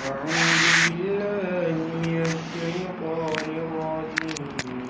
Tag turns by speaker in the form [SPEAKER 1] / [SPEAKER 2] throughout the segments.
[SPEAKER 1] أعوذ بالله من الشيطان الرجيم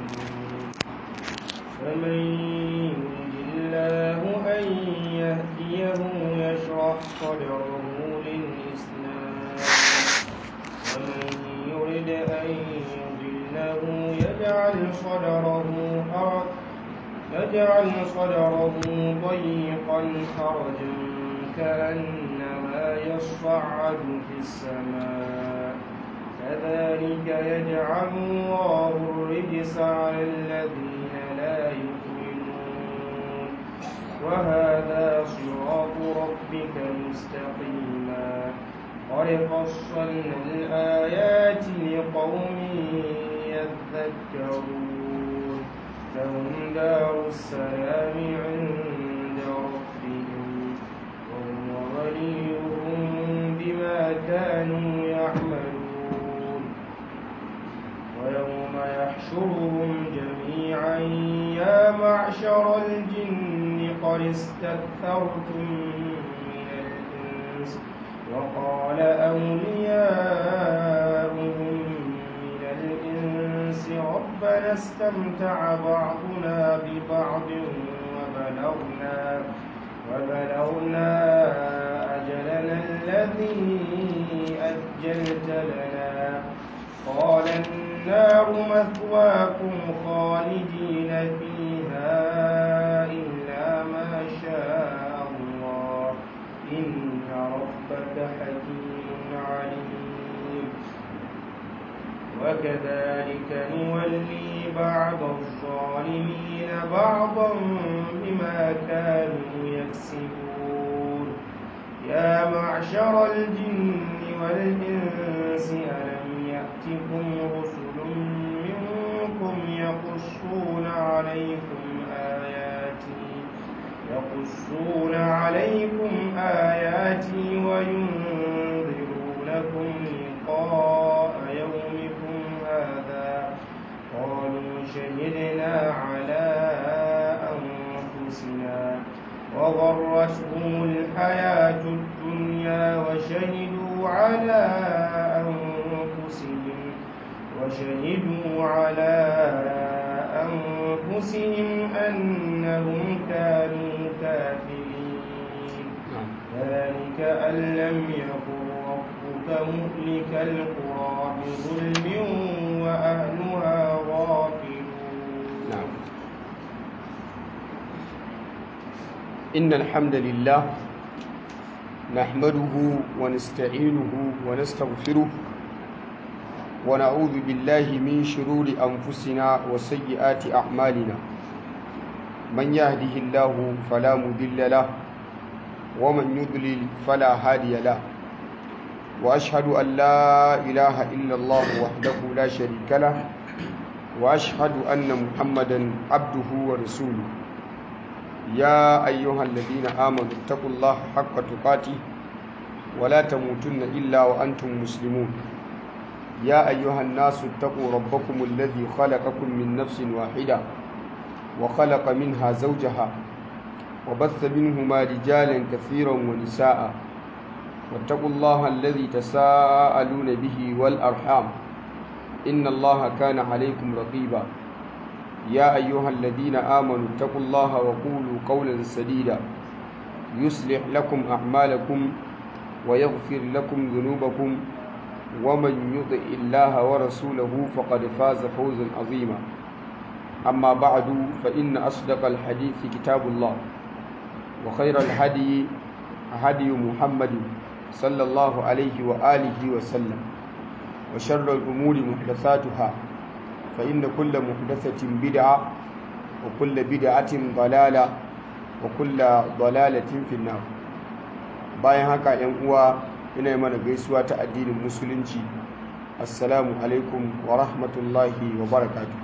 [SPEAKER 1] فمن يرد الله أن يهديه يشرح صدره للإسلام ومن يرد أن يضله يجعل صدره حرج يجعل صدره ضيقا حرجا كأنما يصعد في السماء كذلك يجعل الله الرجس على الذين لا يؤمنون وهذا صراط ربك مستقيما قد فصلنا الآيات لقوم يذكرون لهم دار السلام عند ربهم وهو وليهم بما كانوا يعملون ويوم يحشرهم جميعا يا معشر الجن قد استكثرتم من الإنس وقال أولياؤهم من الإنس ربنا استمتع بعضنا ببعض وبلغنا وبلغنا أجلنا الذي أجلت لنا قال النار مثواكم خالدين فيها إلا ما شاء الله إن ربك حكيم عليم وكذلك نولي بعض الظالمين بعضا بما كانوا يكسبون يا معشر الجن والإنس ألم يأتكم رسل منكم يقصون عليكم آياتي يقصون عليكم آياتي وينذرونكم لقاء يومكم هذا قالوا شهدنا على أنفسنا وغرتهم الحياة الدنيا وشهدوا على أنفسهم وشهدوا على أنفسهم أنهم كانوا كافرين ذلك أن لم يكن ربك مهلك القرى بظلم وأهلها غافلون
[SPEAKER 2] نعم إن الحمد لله نحمده ونستعينه ونستغفره ونعوذ بالله من شرور أنفسنا وسيئات أعمالنا من يهده الله فلا مضل له ومن يضلل فلا هادي له وأشهد أن لا إله إلا الله وحده لا شريك له وأشهد أن محمدا عبده ورسوله يا أيها الذين آمنوا اتقوا الله حق تقاته ولا تموتن إلا وأنتم مسلمون يا أيها الناس اتقوا ربكم الذي خلقكم من نفس واحدة وخلق منها زوجها وبث منهما رجالا كثيرا ونساء واتقوا الله الذي تساءلون به والأرحام إن الله كان عليكم رقيبا يا أيها الذين آمنوا اتقوا الله وقولوا قولا سديدا يصلح لكم أعمالكم ويغفر لكم ذنوبكم ومن يطع الله ورسوله فقد فاز فوزا عظيما أما بعد فإن أصدق الحديث كتاب الله وخير الهدي هدي محمد صلى الله عليه وآله وسلم وشر الأمور محدثاتها فإن كل محدثة بدعة وكل بدعة ضلالة وكل ضلالة في النار bayan haka ‘yan uwa ina yi mana gaisuwa ta addinin musulunci assalamu alaikum wa rahmatullahi wa barakatu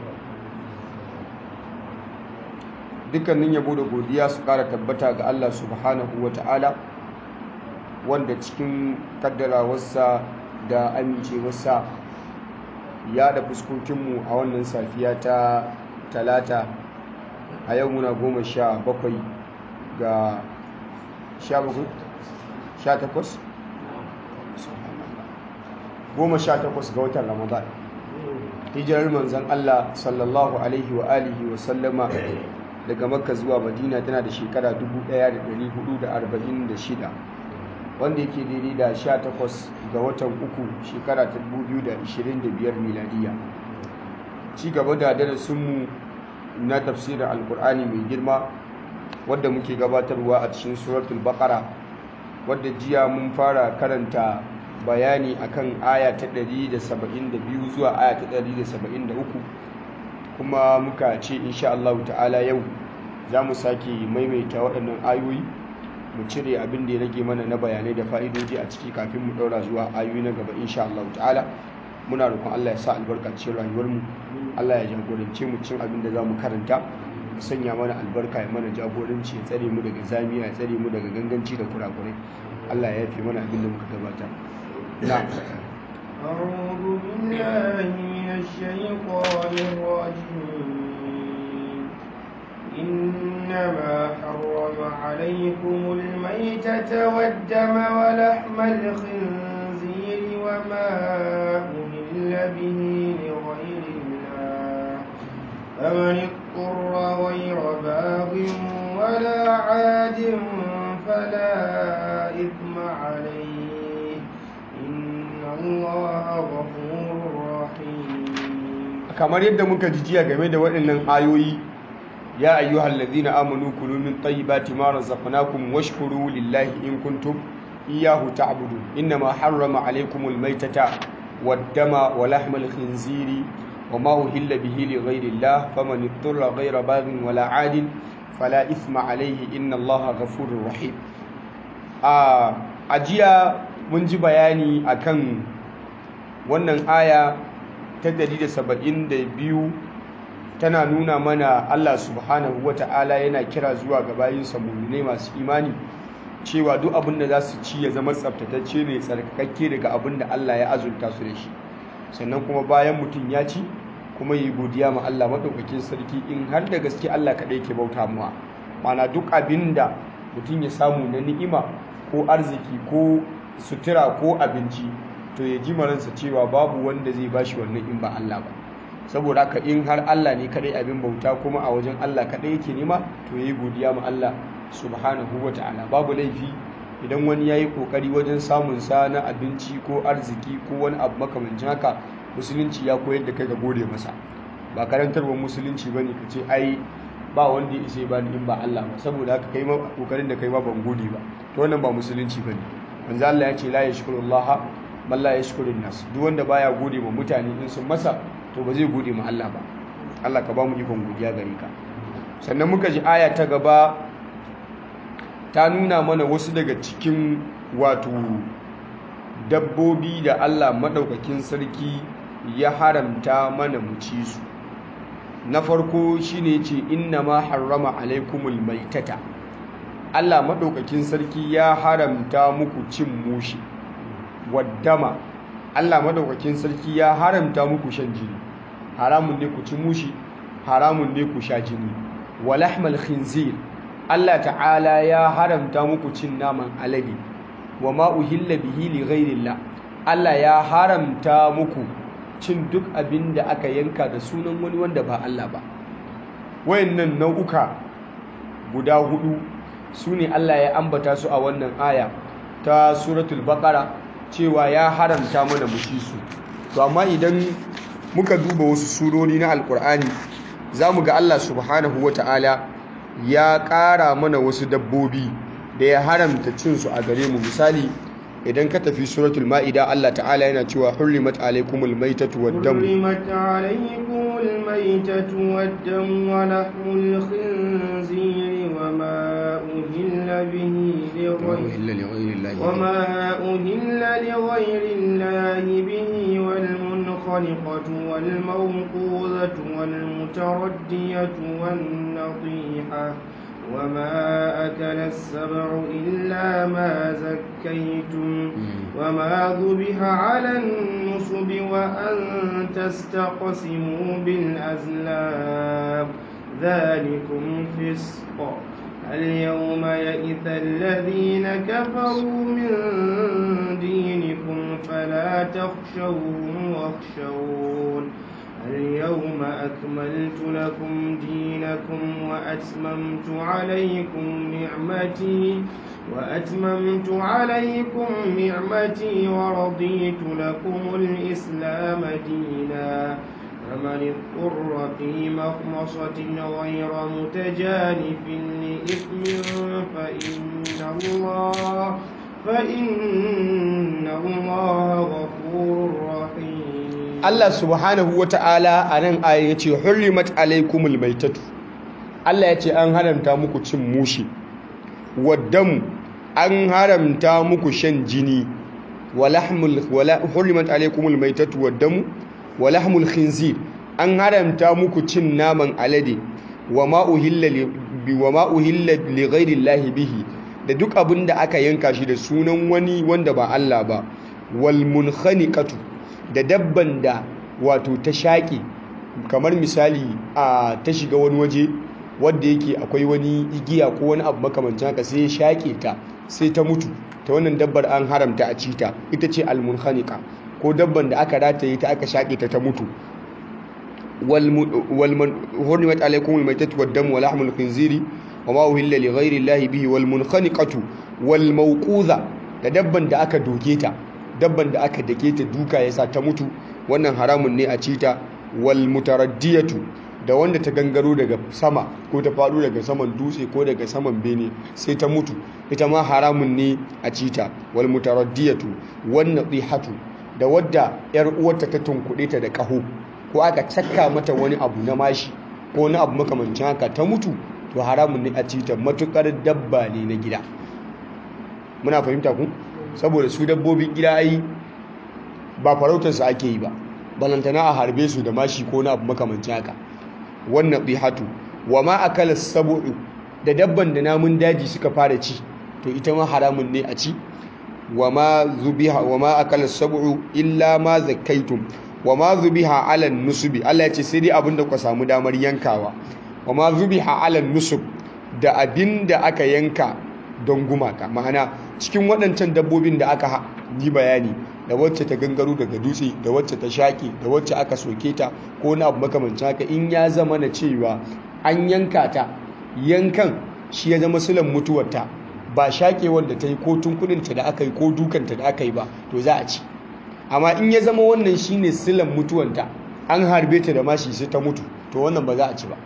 [SPEAKER 2] dukkanin yabo da godiya su kara tabbata ga Allah subhanahu wa ta'ala wanda cikin kaddarawarsa da amincewarsa ya da fuskokinmu a wannan safiya ta talata a yau muna goma sha bakwai ga sha bakwai sha takwas goma sha takwas ga watan ramadan hijirar manzan Allah sallallahu alaihi wa alihi wa sallama daga makka zuwa madina tana da shekara 1446 wanda yake daidai da 18 ga watan uku shekara ta 2025 miladiya ci gaba da darasinmu na tafsirin alkur'ani mai girma wadda muke gabatarwa a cikin suratul baqara wadda jiya mun fara karanta bayani akan aya ta 172 zuwa aya ta 173 kuma muka ce insha Allah ta'ala yau za mu sake maimaita waɗannan ayoyi mu cire abin da ya rage mana na bayanai da fa'idoji a ciki kafin mu ɗaura zuwa ayoyi na gaba insha Allah ta'ala muna roƙon Allah ya sa albarka cikin rayuwarmu Allah ya jagorance mu cin abin da za mu karanta sanya mana albarka ya mana jagoranci ya tsare mu daga zamiya ya tsare mu daga ganganci da kurakurai Allah ya yafe mana abin da muka gabata na'am
[SPEAKER 1] أعوذ بالله من الشيطان الرجيم إنما حرم عليكم الميتة والدم ولحم الخنزير وما أهل به لغير الله فمن اضطر غير باغ ولا عاد فلا إثم عليه إن الله غفور رحيم
[SPEAKER 2] kamar yadda muka ji jiya game da waɗannan ayoyi ya ayyuhal ladina amanu kulu min tayyibati ma razaqnakum washkuru lillahi in kuntum iyyahu ta'budun innama harrama alaykumul maytata wad-dama wa lahmal khinziri وما أهل به لغير الله فمن اضطر غير باغ ولا عاد فلا إثم عليه إن الله غفور رحيم ajiya mun ji bayani akan wannan aya ta 172 tana nuna mana Allah subhanahu wata'ala yana kira zuwa ga bayinsa mu'minai masu imani cewa duk abin da za su ci ya zama tsaftatacce ne tsarkakakke daga abin da Allah ya azurta su da shi sannan kuma bayan mutum ya ci kuma yi godiya ma Allah maɗaukakin sarki in har da gaske Allah kaɗai ke bauta muwa mana duk abin da mutum ya samu na ni'ima ko arziki ko sutura ko abinci to ya ji maransa cewa babu wanda zai bashi wannan in ba Allah ba saboda haka in har Allah ne kaɗai abin bauta kuma a wajen Allah kaɗai yake nema to ya yi godiya ma Allah subhanahu wa ta'ala babu laifi idan wani ya yi ƙoƙari wajen samun sa na abinci ko arziki ko wani abu makamancin haka musulunci ya koyar da kai ga gode masa ba karantarwar musulunci ba ne ka ce ai ba wanda ya isa ba ni in ba Allah ba saboda haka kai ma kokarin da kai ma ban gode ba to wannan ba musulunci ba ne manzo Allah ya ce la yashkurullah man la yashkurun nas duk wanda baya gode ma mutane in sun masa to ba zai gode ma Allah ba Allah ka ba mu ikon godiya gare ka sannan muka ji aya ta gaba ta nuna mana wasu daga cikin wato dabbobi da Allah maɗaukakin sarki ya haramta mana mu ci su na farko shine ce inna ma harrama alaikumul maitata Allah maɗaukakin sarki ya haramta muku cin mushi waddama Allah maɗaukakin sarki ya haramta muku shan jini haramun ne ku ci mushi haramun ne ku sha jini walahmal khinzir Allah ta'ala ya haramta muku cin naman alade wa ma uhilla bihi li ghairillah Allah ya haramta muku cin duk abin da aka yanka da sunan wani wanda ba Allah ba wayannan nau'uka guda hudu sune Allah ya ambata su a wannan aya ta suratul baqara cewa ya haramta mana mu ci su to amma idan muka duba wasu surori na alkur'ani zamu ga Allah subhanahu wataala ya ƙara mana wasu dabbobi da ya haramta cinsu a gare mu misali idan ka tafi suratul ma'ida Allah ta'ala yana cewa hurrimat alaykumul maitatu wad-dam
[SPEAKER 1] حرمت عليكم الميتة والدم ولحم الخنزير وما أهل به لغير وما أهل لغير الله به والمنخنقة والموقوذة والمتردية والنطيحة وما أكل السبع إلا ما زكيتم وما ذبح على النصب وأن تستقسموا بالأزلام ذلكم فسق اليوم يئس الذين كفروا من دينكم فلا تخشوهم واخشون اليوم أكملت لكم دينكم وأتممت عليكم نعمتي وأتممت عليكم نعمتي ورضيت لكم الإسلام دينا فمن اضطر في مخمصة غير متجانف لإثم فإن الله فإن الله غفور رحيم
[SPEAKER 2] Allah subhanahu wa ta'ala a nan aya ya ce hurrimat alaikumul maitatu Allah ya ce an haramta muku cin mushi waddamu an haramta muku shan jini hurrimat alaikumul maitatu waddamu wa lahmul khinzir an haramta muku cin naman alade wa ma uhilla li ghairi llahi bihi da duk abin da aka yanka shi da sunan wani wanda ba Allah ba wal munkhaniqatu da dabban da wato ta shaƙe kamar misali a ta shiga wani waje wadda yake akwai wani igiya ko wani abu makamancin haka sai ya shaƙe ta sai ta mutu ta wannan dabbar an haramta a cita ita ce almunhanika ko dabban da aka rataye ta aka shaƙe ta ta mutu hurrimat alaikum almaytatu waddam wa lahmul khinziri wa ma uhilla li ghayri llahi bihi wal munkhaniqatu wal mawquza da dabban da aka doke ta dabban da aka dake ta duka yasa ta mutu wannan haramun ne a cita wal mutaraddiyatu da wanda ta gangaro daga sama ko ta faɗo daga saman dutse ko daga saman bene sai ta mutu ita ma haramun ne a cita wal mutaraddiyatu wan nadihatu da wadda yar uwarta ta tunkuɗe ta da ƙaho ko aka cakka mata wani abu na mashi ko wani abu makamancin haka ta mutu to haramun ne a cita matukar dabba ne na gida muna fahimta ku saboda su dabbobin gida ai ba farautarsu ake yi ba balantana a harbe su da mashi ko na abu makamancin haka wannan bihatu wa ma akala sabu'u da dabban da namun daji suka fara ci to ita ma haramun ne a ci wa ma zubiha wa ma akala sabu'u illa ma zakaitum wa ma zubiha ala nusubi Allah ya ce sai dai abinda ku samu damar yankawa wa ma zubiha ala nusub da abinda aka yanka don gumaka ma'ana cikin waɗancan dabbobin da aka yi bayani da wacce ta gangaro daga dutse da wacce ta shaƙe da wacce aka soke ta ko na abu makamancin haka in ya zama na cewa an yanka ta yankan shi ya zama silan mutuwarta ba shaƙe wanda ta yi ko tunkuninta da aka yi ko dukanta da aka yi ba to za a ci amma in ya zama wannan shine silan mutuwanta an harbe ta da mashi sai ta mutu to wannan ba za a ci ba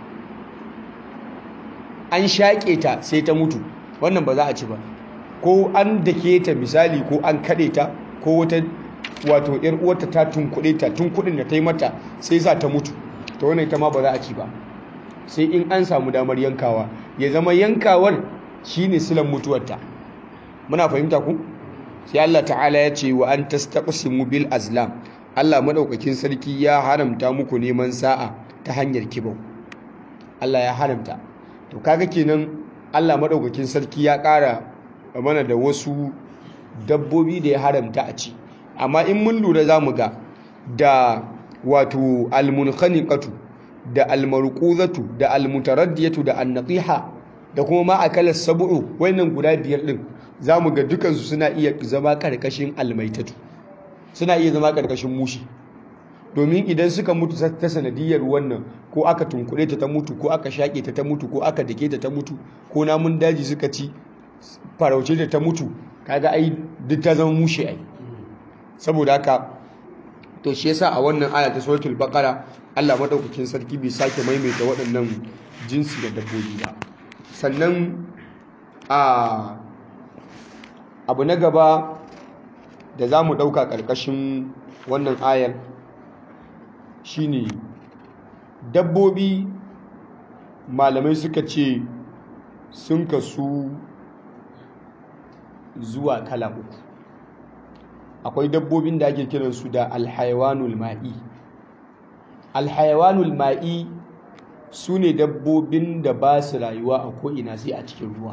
[SPEAKER 2] an shaƙe ta sai ta mutu wannan ba za a ci ba ko an dake ta misali ko an kaɗe ta ko wata wato yar uwarta ta tunkuɗe ta tunkuɗin da ta yi mata sai sa ta mutu ta wannan ita ma ba za a ci ba sai in an samu damar yankawa ya zama yankawar shine silan mutuwarta muna fahimta ku sai Allah ta'ala ya ce wa an tastaqsimu bil azlam Allah madaukakin sarki ya haramta muku neman sa'a ta hanyar kibau Allah ya haramta to kaga kenan Allah madaukakin sarki ya ƙara mana da wasu dabbobi da ya haramta a ci amma in mun lura za mu ga da wato almunkhaniqatu da almarquzatu da almutaraddiyatu da annatiha da kuma ma akala sab'u wannan guda biyar din zamu ga dukansu suna iya zama karkashin almaitatu suna iya zama karkashin mushi domin idan suka mutu ta sanadiyar wannan ko aka tunkure ta ta mutu ko aka shaƙe ta ta mutu ko aka dake ta ta mutu ko namun daji suka ci farauce ta ta mutu kaga ai duk ta zama mushe ai saboda haka to shi yasa a wannan aya ta suratul baqara Allah madaukakin sarki bai sake maimaita waɗannan jinsi da dabbobi ba sannan a abu na gaba da za mu ɗauka ƙarƙashin wannan ayar shine dabbobi malamai suka ce sun kasu zuwa kala uku akwai dabbobin da ake kiransu da alhaiwanul ma'i alhaiwanul ma'i su ne dabbobin da ba su rayuwa a ko'ina sai a cikin ruwa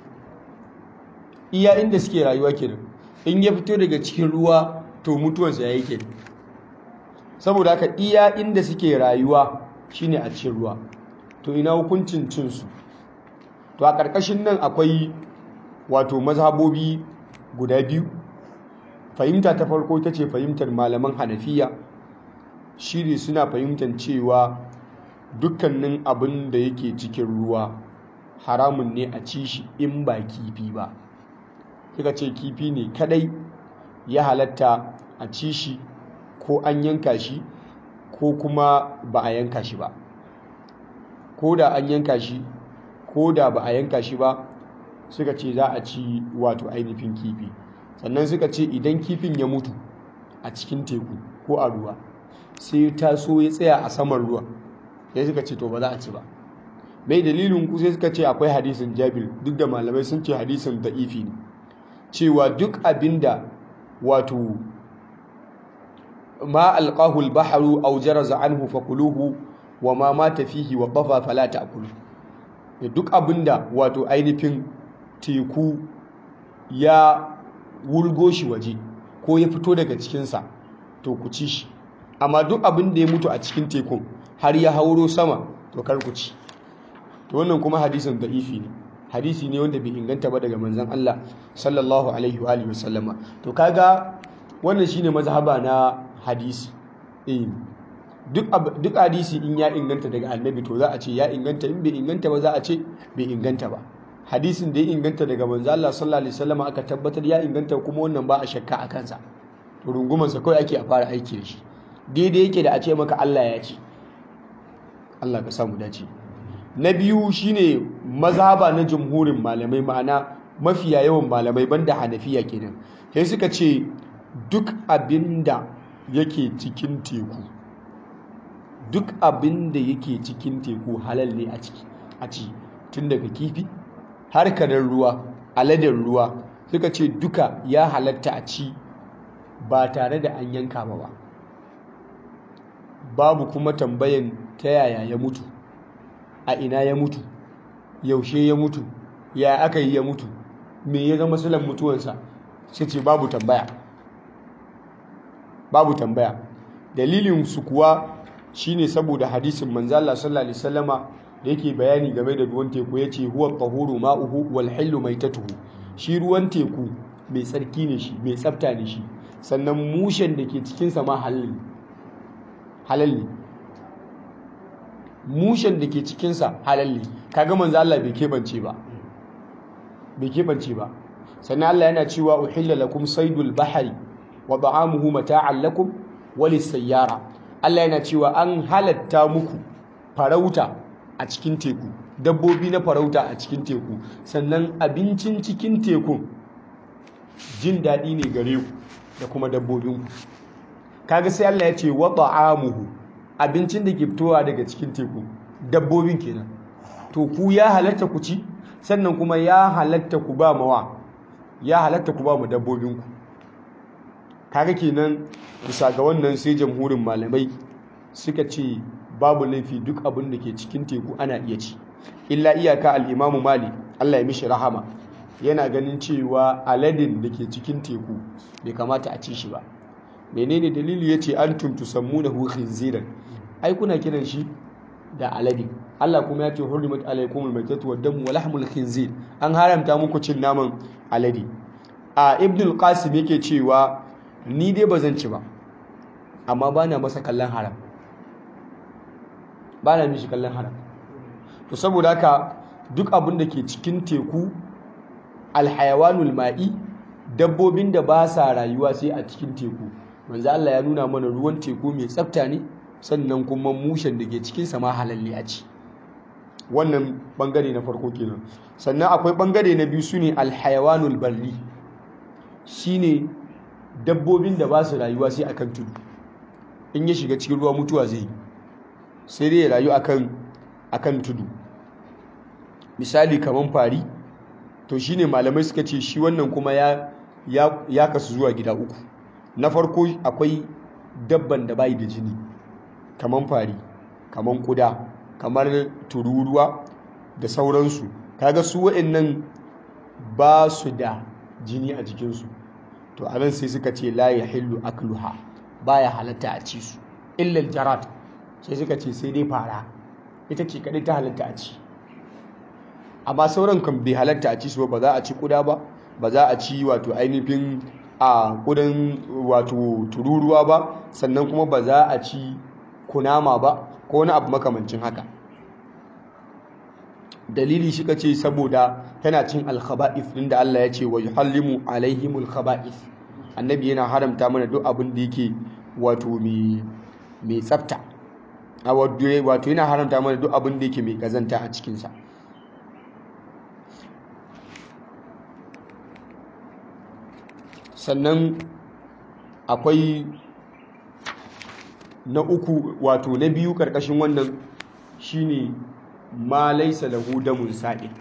[SPEAKER 2] iya inda suke rayuwa kenan in ya fito daga cikin ruwa to mutuwansa ya yi kenan saboda haka iya inda suke rayuwa shine a cikin ruwa to ina hukuncin cinsu to a ƙarƙashin nan akwai wato mazhabobi guda biyu fahimta ta farko ita ce fahimtar malaman hanafiya shi ne suna fahimtar cewa dukkanin abin da yake cikin ruwa haramun ne a ci shi in ba kifi ba suka ce kifi ne kadai ya halatta a ci shi ko an yanka shi ko kuma ba a yanka shi ba ko da an yanka shi ko da ba a yanka shi ba suka ce za a ci wato ainihin kifi sannan suka ce idan kifin ya mutu a cikin teku ko a ruwa sai taso ya tsaya a saman ruwa sai suka ce to ba za a ci ba mai dalilin ku sai suka ce akwai hadisin jabir duk da malamai sun ce hadisin da'ifi ne cewa duk abinda wato ma alqahu al-bahru aw jaraza anhu fakuluhu wa ma mata fihi wa qafa fala ta'kulu duk abinda wato ainihin teku ya wulgo shi waje ko ya fito daga cikinsa to ku ci shi amma duk abin da ya mutu a cikin tekun har ya hauro sama to kar ku ci to wannan kuma hadisin da'ifi ne hadisi ne wanda bai inganta ba daga manzon Allah sallallahu alaihi wa alihi wasallama to kaga wannan shine mazhaba na hadisi eh duk duk hadisi in ya inganta daga annabi to za a ce ya inganta in bai inganta ba za a ce bai inganta ba hadisin da ya inganta daga manzo Allah sallallahu alaihi wasallam aka tabbatar ya inganta kuma wannan ba a shakka a kansa to rungumansa kawai ake a fara aiki da shi daidai yake da a ce maka Allah ya ce Allah ka samu dace na biyu shine mazhaba na jumhurin malamai ma'ana mafiya yawan malamai banda hanafiya kenan sai suka ce duk abinda yake cikin teku duk abinda yake cikin teku halal ne a ciki a ci tun daga kifi harkarar ruwa aladar ruwa suka ce duka ya halatta a ci ba tare da an yanka ba ba babu kuma tambayan ta yaya ya mutu a ina ya mutu yaushe ya mutu ya aka yi ya mutu me ya zama silan mutuwansa sai ce babu tambaya babu tambaya dalilin su kuwa shine saboda hadisin manzo Allah sallallahu alaihi wasallama da yake bayani game da ruwan teku yace huwa tahuru ma'uhu wal hillu maitatuhu shi ruwan teku mai tsarki ne shi mai tsafta ne shi sannan mushen da ke cikin sa ma halal halal ne mushen da ke cikin sa halal ne kaga manzo Allah bai kebance ba bai kebance ba sannan Allah yana cewa uhilla lakum saydul bahri wa da'amuhu mata'an lakum walis sayyara Allah yana cewa an halatta muku farauta a cikin teku dabbobi na farauta a cikin teku sannan abincin cikin tekun jin daɗi ne gare ku da kuma dabbobinku kaga sai Allah ya ce wa ta'amuhu abincin da ke fitowa daga cikin teku dabbobin kenan to ku ya halatta ku ci sannan kuma ya halatta ku ba mawa ya halatta ku ba mu dabbobinku kaga kenan bisa ga wannan sai jamhurin malamai suka ce babu laifi duk abin da ke cikin teku ana iya ci illa iyaka al'imamu mali Allah ya mishi rahama yana ganin cewa aladin da ke cikin teku bai kamata a ci shi ba menene dalili ya ce an tuntu sammu na hukun ziran ai kuna kiran shi da alade Allah kuma ya ce hurrimat alaikumul maitatu wa damu wa lahmul khinzir an haramta muku cin naman alade a ibnul qasim yake cewa ni dai ba zan ci ba amma ba na masa kallon haram ba na mishi kallon haram to saboda haka duk abin da ke cikin teku alhayawanul ma'i dabbobin da ba sa rayuwa sai a cikin teku manzo Allah ya nuna mana ruwan teku mai tsafta ne sannan kuma mushen da ke cikin sa ma halalle a ci wannan bangare na farko kenan sannan akwai bangare na biyu sune alhayawanul barri shine dabbobin da ba su rayuwa sai akan tudu in ya shiga cikin ruwa mutuwa zai sai dai ya rayu akan akan tudu misali kaman fari to shine malamai suka ce shi wannan kuma ya ya kasu zuwa gida uku na farko akwai dabban da bai da jini kaman fari kaman kuda kamar tururuwa da sauransu kaga su wa'annan ba su da jini a jikinsu to a nan sai suka ce la ya hillu akluha baya halatta a ci su illal jarat sai suka ce sai dai fara ita ce kadai ta halatta a ci amma sauran kan bai halatta a ci su ba za a ci kuda ba ba za a ci wato ainihin a ƙudan wato tururuwa ba sannan kuma ba za a ci kunama ba ko wani abu makamancin haka dalili shi ce saboda tana cin alkhaba'is din da Allah ya ce wa yuhallimu alaihimul khaba'is annabi yana haramta mana duk abin da yake wato mai tsafta a wato yana haramta mana duk abin da yake mai kazanta a cikinsa sannan akwai na uku wato na biyu karkashin wannan shine ma laisa lahu damun sa'il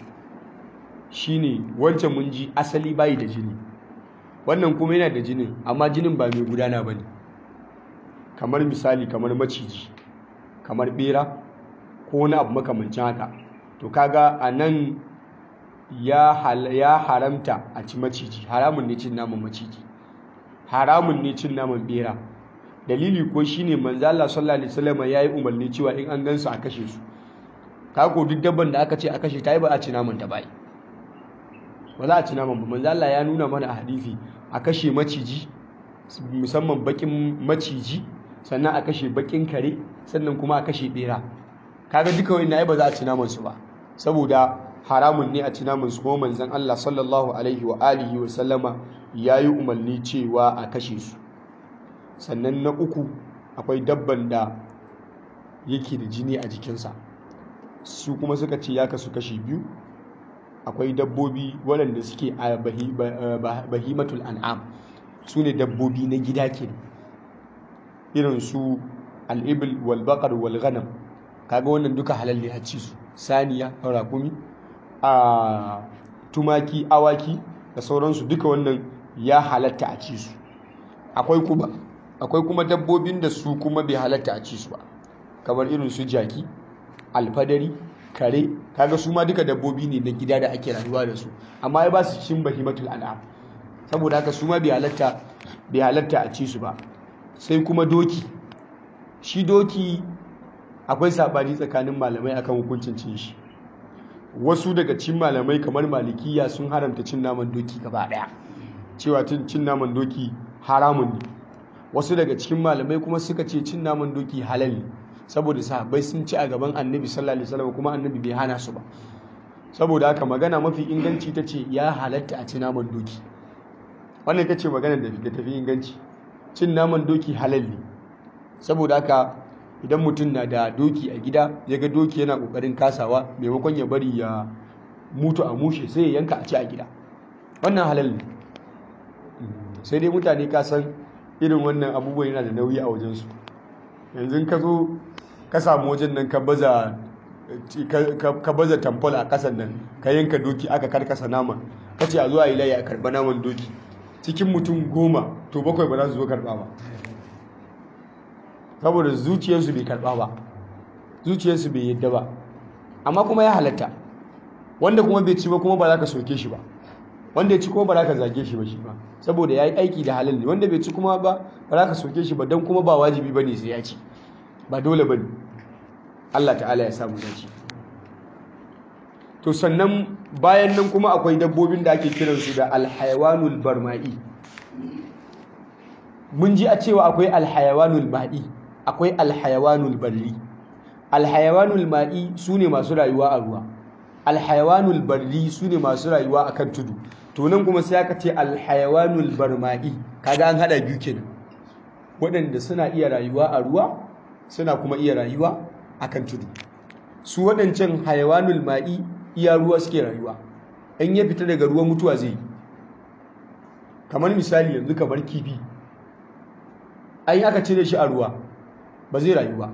[SPEAKER 2] shine wancan mun ji asali bayi da jini wannan kuma yana da jinin amma jinin ba mai gudana bane kamar misali kamar maciji kamar bera ko wani abu makamancin haka to kaga anan ya ya haramta a ci maciji haramun ne cin naman maciji haramun ne cin naman bera dalili ko shine manzo Allah sallallahu alaihi wasallam yayi umarni cewa in an gansu a kashe su kako duk dabban da aka ce a kashe ta yi ba a ci naman ta bai ba za a ci naman ba manzo Allah ya nuna mana a hadisi a kashe maciji musamman bakin maciji sannan a kashe bakin kare sannan kuma a kashe bera kaga duka wani ai ba za a ci naman su ba saboda haramun ne a ci naman su kuma manzon Allah sallallahu alaihi wa alihi wa sallama yayi umarni cewa a kashe su sannan na uku akwai dabban da yake da jini a jikinsa su kuma suka ce ya kasu kashi biyu akwai dabbobi waɗanda suke a bahimatul an'am su ne dabbobi na gida ke irin su al'ibil walbaƙar walganam kaga wannan duka halalle a ci su saniya rakumi a tumaki awaki da sauransu duka wannan ya halatta a ci su akwai kuma akwai kuma dabbobin da su kuma bai halatta a ci su ba kamar irin su jaki alfadari kare kaga su ma duka dabbobi ne na gida da ake rayuwa da su amma ya ba su cin bahimatul an'am saboda haka su ma bai halatta bai halatta a ci su ba sai kuma doki shi doki akwai sabani tsakanin malamai akan hukuncin cin shi wasu daga cin malamai kamar malikiya sun haramta cin naman doki gaba daya cewa cin naman doki haramun ne wasu daga cikin malamai kuma suka ce cin naman doki halal ne saboda sahabbai sun ci a gaban annabi sallallahu alaihi wasallam kuma annabi bai hana su ba saboda haka magana mafi inganci ta ce ya halatta a ci naman doki wannan ita ce magana da tafi inganci cin naman doki halal ne saboda haka idan mutum na da doki a gida ya ga doki yana kokarin kasawa maimakon ya bari ya mutu a mushe sai ya yanka a ci a gida wannan halal ne sai dai mutane ka san irin wannan abubuwan yana da nauyi a wajensu yanzu ka zo ka samu wajen nan ka baza tamfol a kasan nan ka yanka doki aka karkasa nama ka ce a zuwa yi layi a karba naman doki cikin mutum goma to bakwai ba za su zo karba ba saboda zuciyarsu bai karba ba zuciyarsu bai yadda ba amma kuma ya halatta wanda kuma bai ci ba kuma ba za ka soke shi ba wanda ya ci kuma ba za ka zage shi ba shi ba saboda ya yi aiki da halal ne wanda bai ci kuma ba ba za ka soke shi ba don kuma ba wajibi ba ne sai ya ci ba dole ba ne Allah ta'ala ya samu dace to sannan bayan nan kuma akwai dabbobin da ake kiransu da alhayawanul barma'i mun ji a cewa akwai alhayawanul ma'i akwai alhayawanul barri alhayawanul ma'i su ne masu rayuwa a ruwa alhayawanul barri su ne masu rayuwa a kan tudu to nan kuma sai aka ce alhayawanul barma'i kaga an hada biyu kenan waɗanda suna iya rayuwa a ruwa suna kuma iya rayuwa a kan tudu su waɗancan hayawanul ma'i iya ruwa suke rayuwa in ya fita daga ruwa mutuwa zai kamar misali yanzu kamar kifi ai aka cire shi a ruwa ba zai rayu ba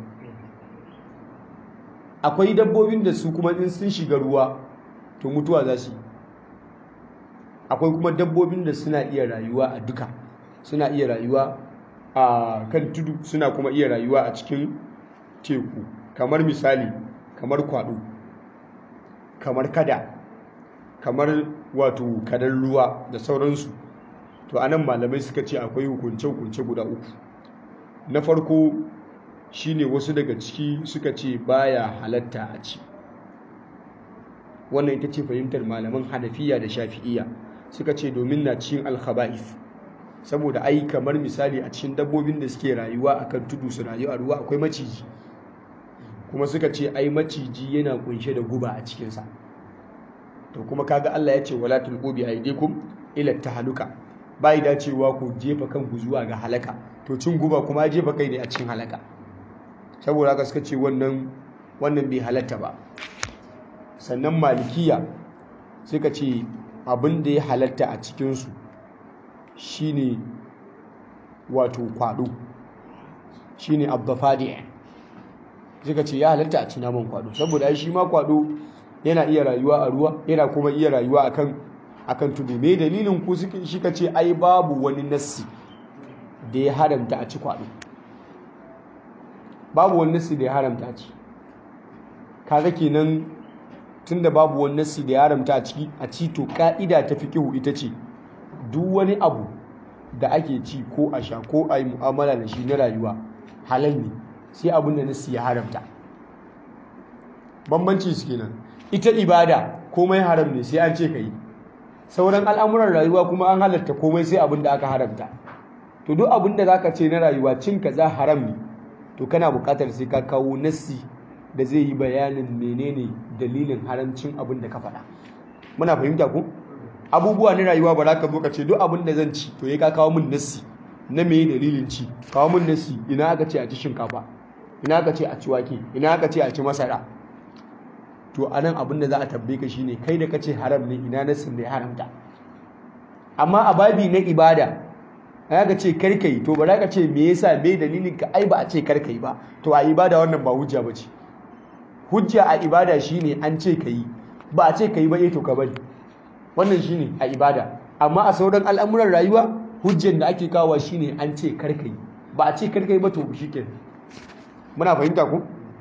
[SPEAKER 2] akwai dabbobin da su kuma in sun shiga ruwa to mutuwa za su yi akwai kuma dabbobin da suna iya rayuwa a duka suna iya rayuwa a kan tudu suna kuma iya rayuwa a cikin teku kamar misali kamar kwado kamar kada kamar wato kadar ruwa da sauransu to anan malamai suka ce akwai hukunce-hukunce guda uku na farko shine wasu daga ciki suka ce baya halatta a ci wannan ita ce fahimtar malaman hanafiya da shafi'iya suka ce domin na cikin alkhaba'if saboda ai kamar misali a cikin dabbobin da suke rayuwa akan tudu su rayu a ruwa akwai maciji kuma suka ce ai maciji yana kunshe da guba a cikinsa to kuma kaga Allah ya ce wala tulqu bi aydikum ila tahaluka bai dacewa ku jefa kanku zuwa ga halaka to cin guba kuma jefa kai ne a cikin halaka saboda haka suka ce wannan wannan bai halatta ba sannan malikiya suka ce abin da ya halatta a cikinsu shine wato kwado shine abdafadi suka ce ya halatta a ci naman kwado saboda shi ma kwado yana iya rayuwa a ruwa yana kuma iya rayuwa akan akan tudu me dalilin ku shi ka ce ai babu wani nassi da ya haramta a ci kwado babu wani nassi da ya haramta a ci kaga kenan tunda babu wani nassi da ya haramta a ciki a ci to ka'ida ta fiqihu ita ce duk wani abu da ake ci ko a sha ko a yi mu'amala da shi na rayuwa halal ne sai abin da nassi ya haramta bambanci su kenan ita ibada komai haram ne sai an ce ka yi sauran al'amuran rayuwa kuma an halatta komai sai abin da aka haramta to duk abin da zaka ce na rayuwa cin kaza haram ne to kana buƙatar sai ka kawo nassi da zai yi bayanin menene dalilin haramcin abin da ka faɗa muna fahimta ku abubuwa na rayuwa ba za ka zo ka ce duk abin da zan ci to ya ka kawo min nassi na me dalilin ci kawo min nassi ina aka ce a ci shinkafa ina aka ce a ci wake ina aka ce a ci masara to anan abin da za a tabbe ka shine kai da kace haram ne ina nassin da ya haramta amma a babi na ibada aka ce karkai to ba za ka ce me yasa me dalilin ka ai ba a ce karkai ba to a ibada wannan ba hujja ba ce hujja a ibada shine an ce ka yi ba a ce ka yi ba to ka bari wannan shine a ibada amma a sauran al'amuran rayuwa hujjan da ake kawo shine an ce kar ka yi ba a ce kar ka yi ba to shikenan muna fahimta ku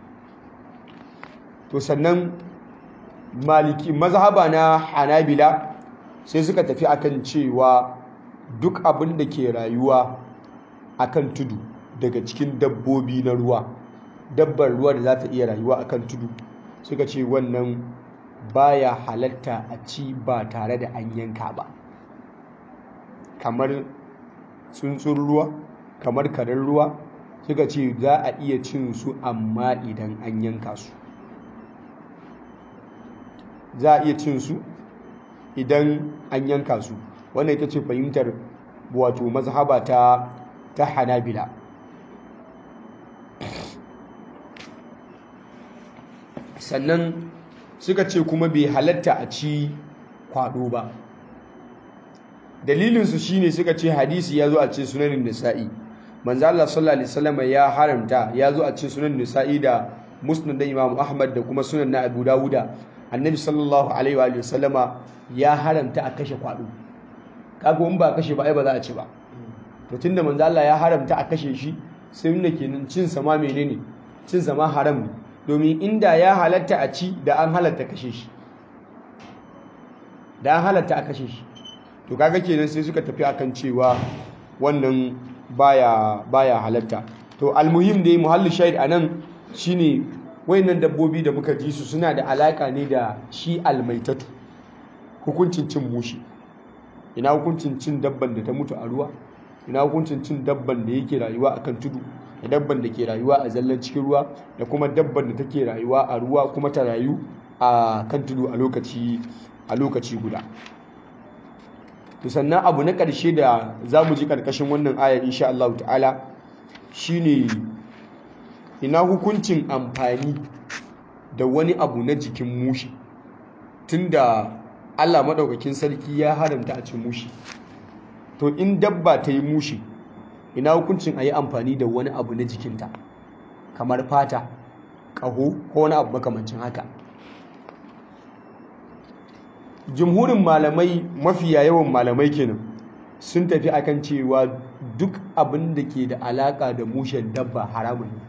[SPEAKER 2] to sannan maliki mazhaba na hanabila sai suka tafi akan cewa duk abin da ke rayuwa akan tudu daga cikin dabbobi na ruwa dabbar ruwa da za ta iya rayuwa akan tudu suka ce wannan baya halatta a ci ba tare da an yanka ba kamar tsuntsun ruwa kamar karen ruwa suka ce za a iya cin su amma idan an yanka su za a iya cin su idan an yanka su wannan ita ce fahimtar wato mazhaba ta ta hanabila sannan suka ce kuma bai halatta a ci kwado ba dalilinsu shine suka ce hadisi ya zo a ce sunanin nisa'i manzo Allah sallallahu alaihi wasallam ya haramta ya zo a ce sunan nisa'i da musnad da Imam Ahmad da kuma sunan na Abu Dawuda annabi sallallahu alaihi wa sallama ya haramta a kashe kwado kaga in ba kashe ba ai ba za a ci ba to tunda manzo Allah ya haramta a kashe shi sai nuna kenan cin sa ma menene cin sa ma haram ne domin inda ya halatta a ci da an halatta kashe shi da an halatta a kashe shi to kaga kenan sai suka tafi akan cewa wannan baya baya halatta to almuhim dai muhalli shahid anan shine wayannan dabbobi da muka ji su suna da alaka ne da shi almaitatu hukuncin cin mushi ina hukuncin cin dabban da ta mutu a ruwa ina hukuncin cin dabban da yake rayuwa akan tudu da dabban da ke rayuwa a zallan cikin ruwa da kuma dabban da take rayuwa a ruwa kuma ta rayu a kan tudu a lokaci a lokaci guda to sannan abu na ƙarshe da za mu ji ƙarƙashin wannan ayar insha Allah ta'ala shine ina hukuncin amfani da wani abu na jikin mushi tunda Allah maɗaukakin sarki ya haramta a cin mushi to in dabba ta yi mushi ina hukuncin a yi amfani da wani abu na jikinta kamar fata ƙaho ko wani abu makamancin haka jumhurin malamai mafiya yawan malamai kenan sun tafi akan cewa duk abin da ke da alaka da mushen dabba haramun ne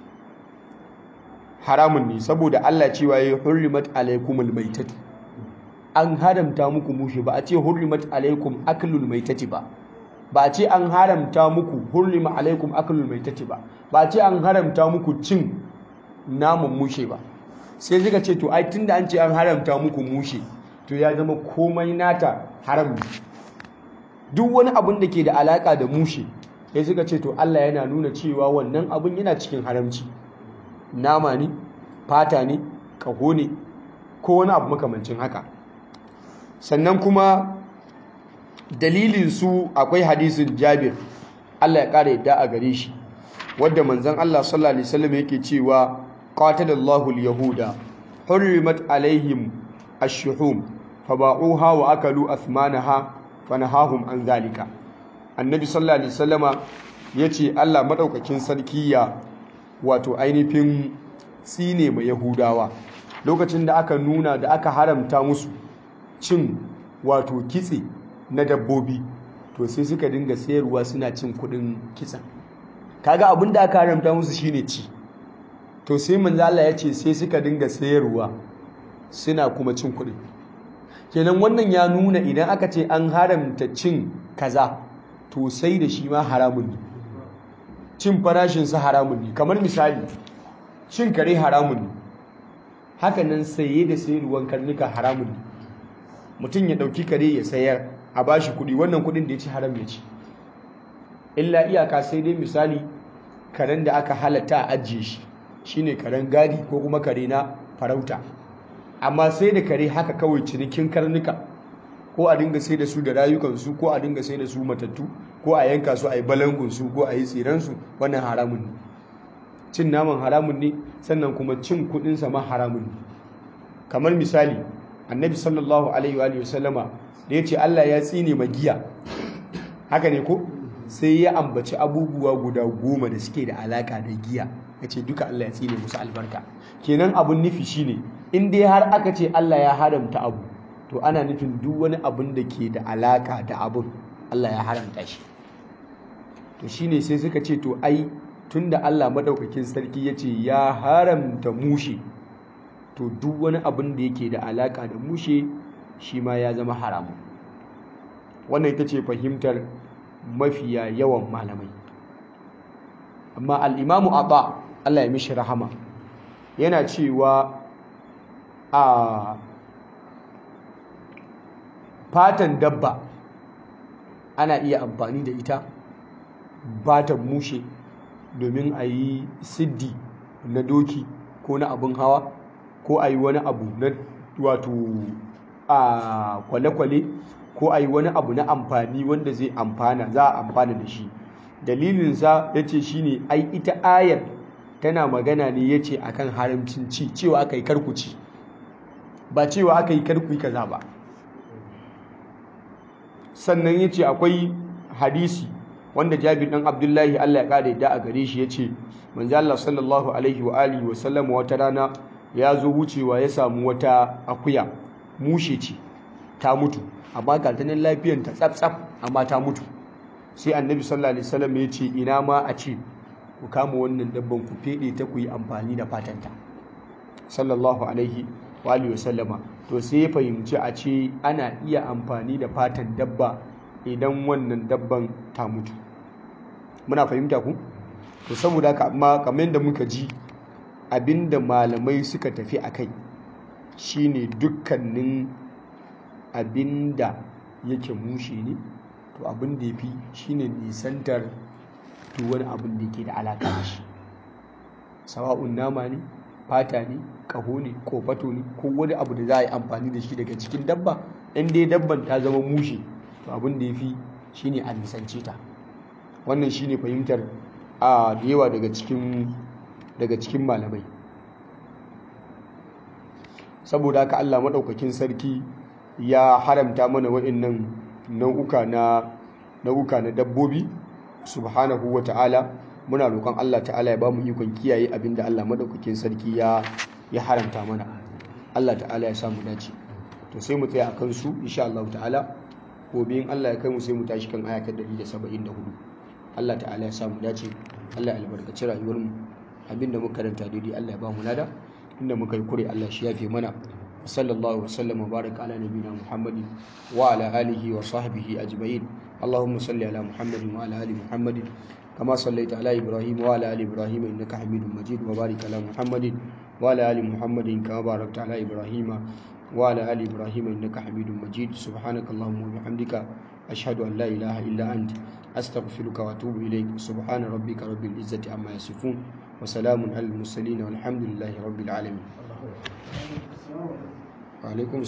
[SPEAKER 2] haramun ne saboda Allah cewa ya hurrimat alaikumul maitatu an haramta muku mushe ba a ce hurrimat alaikum aklul maitati ba ba a ce an haramta muku hurrima alaikum aklul maitati ba ba a ce an haramta muku cin naman mushe ba sai suka ce to ai tunda an ce an haramta muku mushe to ya zama komai nata haram ne duk wani abin da ke da alaka da mushe sai suka ce to Allah yana nuna cewa wannan abin yana cikin haramci nama ne fata ne ƙaho ne ko wani abu makamancin haka sannan kuma dalilin su akwai hadisin Jabir Allah ya ƙara yadda a gare shi wadda manzon Allah sallallahu alaihi wasallam yake cewa qatalallahu al-yahuda hurrimat alaihim ash-shuhum faba'uha wa akalu athmanaha fanahahum an zalika annabi sallallahu alaihi wasallama yace Allah madaukakin sarki ya wato ainihin tsine mai yahudawa lokacin da aka nuna da aka haramta musu cin wato kitse na dabbobi to sai suka dinga sayarwa suna cin kudin kitsen kaga abin da aka haramta musu shine ci to sai manzo Allah ya ce sai suka dinga sayarwa suna kuma cin kudin kenan wannan ya nuna idan aka ce an haramta cin kaza to sai da shi ma haramun ne cin farashinsa haramun ne kamar misali cin kare haramun ne hakanan saye da sayarwar karnuka haramun ne mutum ya ɗauki kare ya sayar a bashi kuɗi wannan kuɗin da ya ci haram ya ci illa iyaka sai dai misali karen da aka halatta a ajiye shi shine karen gadi ko kuma kare na farauta amma sai da kare haka kawai cinikin karnuka ko a dinga sai da su da rayukansu ko a dinga sai da su matattu ko a yanka su a yi balangunsu ko a yi tsiransu wannan haramun ne cin naman haramun ne sannan kuma cin kudinsa ma haramun ne kamar misali annabi sallallahu alaihi wa sallama da ya ce allah ya tsine magiya haka ne ko sai ya ambaci abubuwa guda goma da suke da alaka da giya ya ce duka allah ya tsine musu albarka kenan abun nufi shine in dai har aka ce allah ya haramta abu to ana nufin duk wani abun da ke da alaka da abun allah ya haramta shi to shine sai suka ce to ai tunda Allah madaukakin sarki ya ce ya haramta mushe to duk wani abin da yake da alaka da mushe shi ma ya zama haramu wannan ita ce fahimtar mafiya yawan malamai amma al'imamu abba Allah ya mishi rahama yana cewa a fatan dabba ana iya amfani da ita batan mushe domin a yi siddi na doki ko na abin hawa ko a yi wani abu na wato a kwale-kwale ko a yi wani abu na amfani wanda zai amfana za a amfana da shi dalilinsa ya ce shi ne ai ita ayar tana magana ne ya ce akan haramcin ci cewa aka yi karkuci ba cewa aka yi karku kaza ba sannan ya ce akwai hadisi wanda jabir dan abdullahi Allah ya kada da a gare shi yace manzo Allah sallallahu alaihi wa alihi wa sallam wata rana ya zo wucewa ya samu wata akuya mushe ce ta mutu amma ga ta nan lafiyar ta tsaf amma ta mutu sai annabi sallallahu alaihi wasallam ya ce ina ma a ce ku kama wannan dabban ku fede ta ku yi amfani da fatanta sallallahu alaihi wa alihi wa sallama to sai ya fahimci a ce ana iya amfani da fatan dabba idan wannan dabban ta mutu muna fahimta ku to saboda haka amma kamar yadda muka ji abinda malamai suka tafi a kai shine dukkanin abinda yake mushe ne to abin da ya fi shine nisantar duk wani abin da ke da alaƙa da shi sawa'un nama ne fata ne ƙaho ne ko fato ne ko wani abu da za a yi amfani da shi daga cikin dabba in dai dabban ta zama mushe to abin da ya fi shi ne a nisance ta wannan shi ne fahimtar a da yawa daga cikin malamai saboda haka allah maɗaukakin sarki ya haramta mana waɗannan nau'uka na nau'uka na dabbobi subhanahu wa ta'ala muna roƙon allah ta'ala ya ba mu ikon kiyaye abinda allah maɗaukakin sarki ya haramta mana allah ta'ala ya samu dace to sai mu tsaya a kansu insha allah ta'ala gobe in Allah ya kai mu sai mu tashi kan aya ta 174 Allah ta'ala ya samu dace Allah ya albarkaci rayuwar mu abinda muka karanta daidai Allah ya ba mu lada inda muka yi kure Allah shi yafe mana sallallahu wa sallam wa baraka ala nabiyina muhammadin wa ala alihi wa sahbihi ajma'in اللهم صل على محمد وعلى ال محمد كما صليت على ابراهيم وعلى ال ابراهيم انك حميد مجيد وبارك على محمد وعلى ال محمد كما باركت على ابراهيم وعلى آل إبراهيم إنك حميد مجيد سبحانك اللهم وبحمدك أشهد أن لا إله إلا أنت أستغفرك وأتوب إليك سبحان ربك رب العزة عما يصفون وسلام على المرسلين والحمد لله رب العالمين وعليكم